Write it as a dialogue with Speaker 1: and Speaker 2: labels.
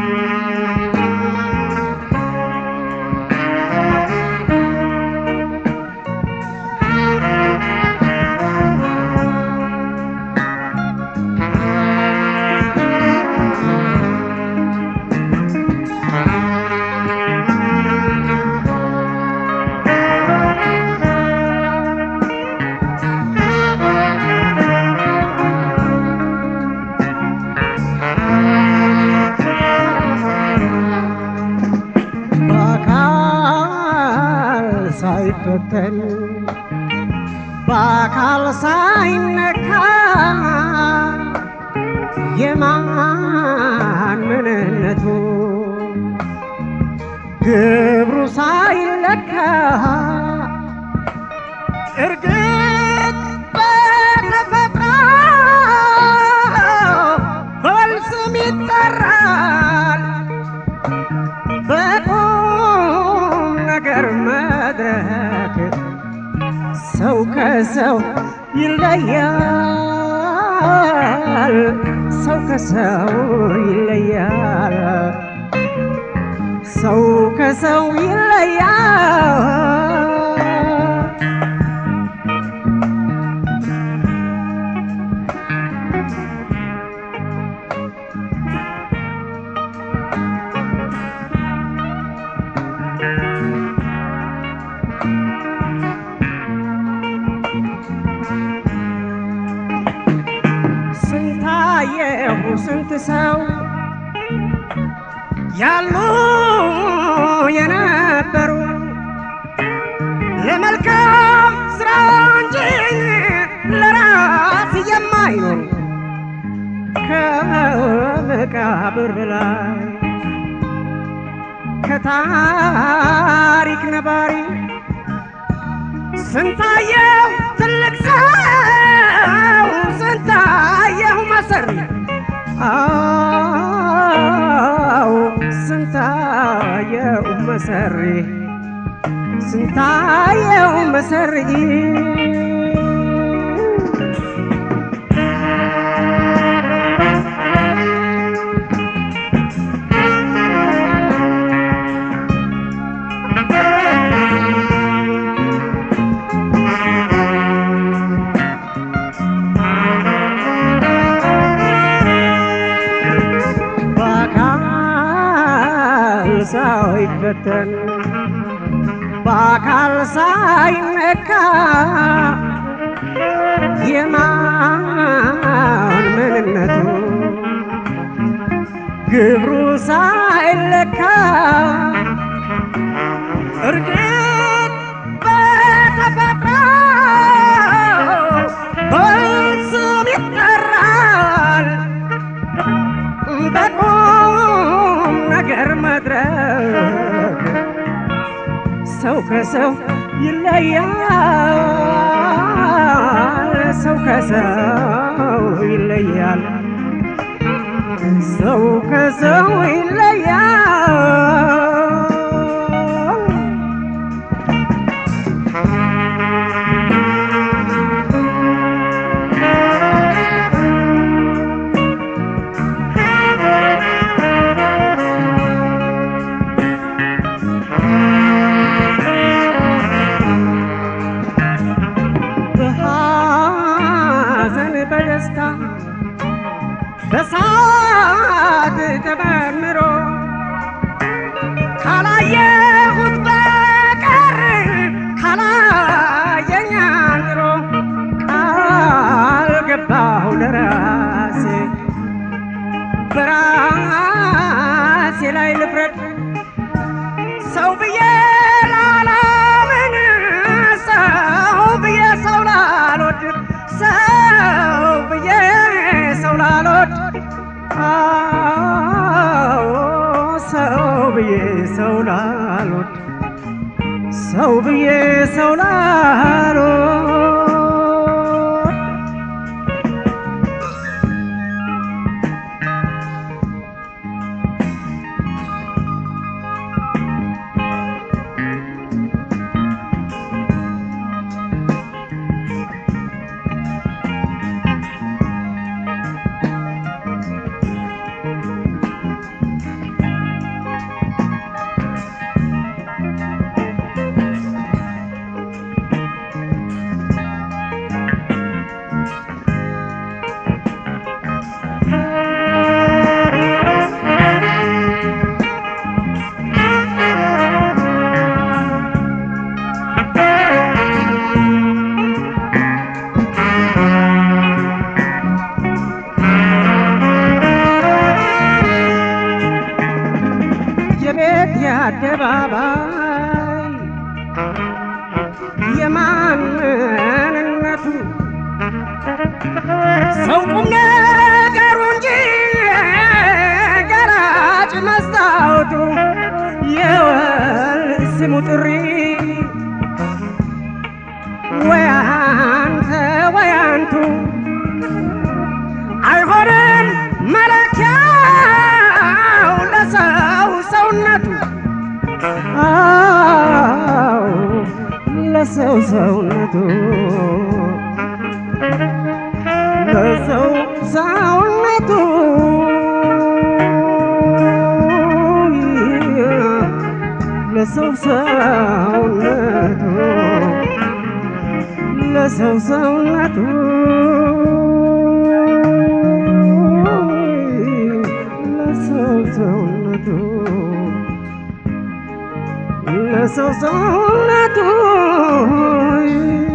Speaker 1: በአካል ሳይፈተን በአካል ሳይነካ የማን ምንነቱ ግብሩ ሳይለካ እርግጥ በተፈጥሮ በወል ስም ይጠራል በቁም ነገር መድረክ ሰው ከሰው ይለያል፣ ሰው ከሰው ይለያል፣ ሰው ከሰው ይለያል። ስንታየሁ ስንት ሰው ያሉ የነበሩ ለመልካም ስራ እንጂ ለራስ የማይኖሩ ከመቃብር በላይ ከታሪክ ነባሪ ስንታየው ትልቅ ሰው ስንታየው መሰሪ አው ስንታየው መሰሪ ስንታየው መሰሪ በአካል ሳይፈተን በአካል ሳይነካ የማን ምንነቱ ግብሩ ሳይለካ እርግጥ በተፈጥሮ በስም ይጠራል በቁም ነገር መድረክ ሰው ከሰው ይለያል፣ ሰው ከሰው ይለያል፣ ሰው ከሰው ይለያል። በሐዘን በደስታ በሳት ተመምሮ ካላየሁት በቀር ካላየኝ አንድሮ ቃል ገባሁ ለራሴ በራሴ ላይ ልፍረድ ሰው ብዬ ላላምን ሰው ብዬ ሰው ላልወድ ሰው ብዬ ሰው ላልወድ አዎ ሰው ብዬ ሰው ላልወድ ሰው ብዬ ሰው ላልወድ ሰው ቁም ነገሩ እንጂ ገራጭ መስታወቱ የወል ስሙ ጥሪ ወይ አንተ ወይ አንቱ አይሆንም መለኪያው ለሰው ሰውነቱ አዎ ለሰው ሰውነቱ ለሰው ሰውነቱ ለሰው ሰውነቱ ለሰው ሰውነቱ ለሰው ሰውነቱ ለሰው ሰውነቱ